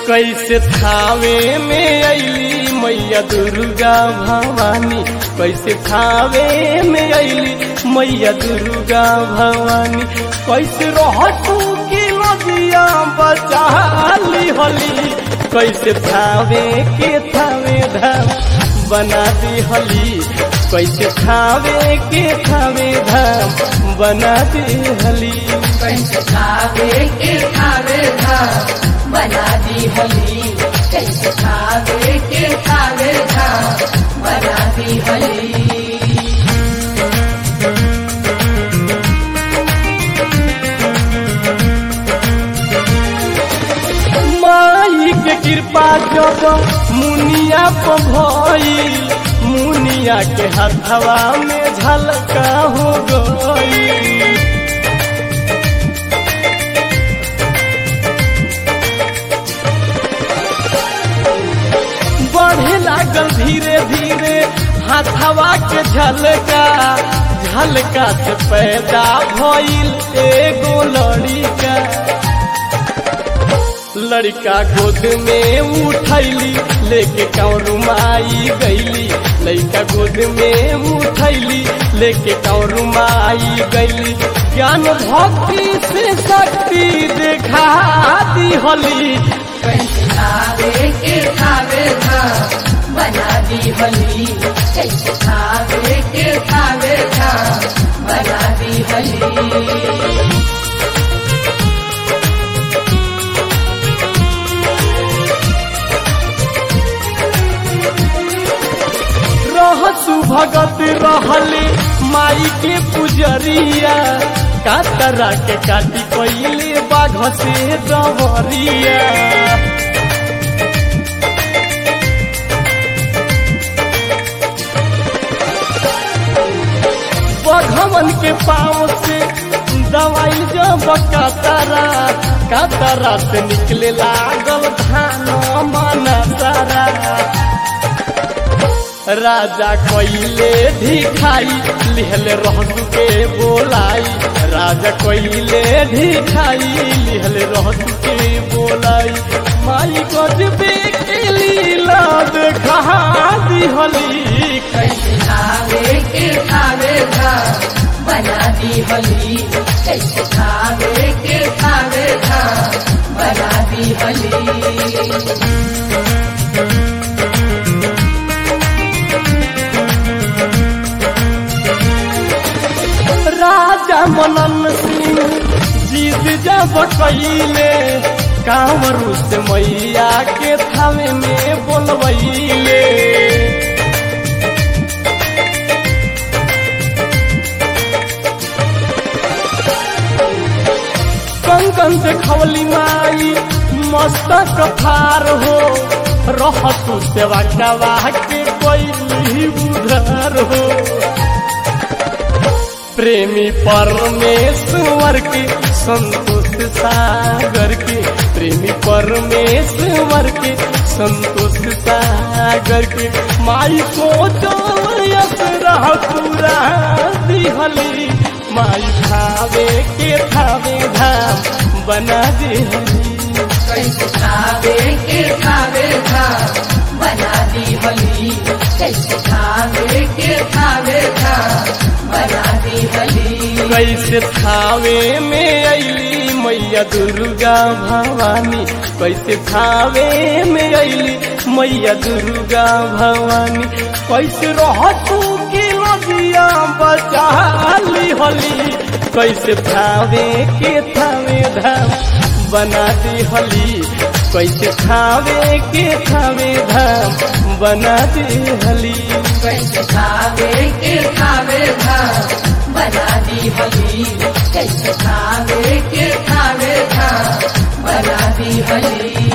कैसे थावे में अली मैया दुर्गा भवानी कैसे थावे में अली मैया दुर्गा भवानी कैसे रहतू की नदिया बचा ली होली कैसे थावे के थावे धाम बना दी होली कैसे थावे के थावे धाम बना दी होली कैसे खावे के खावे धाम बना दी होली कैसे खावे के खावे धाम बना दी होली माई के कृपा जब मुनिया पर भइल मुनिया के हथवा में झलका हो गई बढ़े लागल धीरे धीरे हाथवा के झलका झलका से पैदा भइल एगो लड़िका लड़का गोद में उठैली लेके कौरू माई गैली लड़का गोद में उठैली लेके कौरू माई गैली ज्ञान भक्ति से शक्ति देखा दी होली कैसे खावे के खावे धाम बना दी होली कैसे खावे के खावे धाम बना दी होली रहसु भगत रहले माई के पुजरिया कातरा के काटी पहिले बाघ से दवरिया बघवन के पाँव से दवाई जब कातरा कातरा से निकले लागल धान मन सारा राजा कोइले भिखाई लिहले रहसु के बोलाई राजा कोइले भिखाई लिहले रहसु के बोलाई माई गजबे के लीला देखा दिहली कैसे खावे के खावे धाम बना दी होली कैसे खावे के खावे धाम बना दी होली राजा मनन सिंह जीत जब कैले कांवरू से मैया के थावे में बोलबैले कंकन से खवली माई मस्तक फार हो रहतु सेवा कवा के कोई उधर हो प्रेमी परमेश्वर के संतोष सागर के प्रेमी परमेश्वर के संतोष सागर के माई सोचो रह पूरा दिहली माई खावे के खावे धाम बना दिहली कैसे खावे के खावे धाम बना दी होली कैसे खावे के खावे धाम बना दी होली कैसे थावे में अली मैया दुर्गा भवानी कैसे थावे में अली मैया दुर्गा भवानी कैसे रहतू की नदिया बचा ली होली कैसे थावे के थावे धाम बना दी होली कैसे थावे के थावे धाम बना दी होली कैसे खावे के खावे धाम बना दी होली कैसे खावे के खावे धाम बना दी होली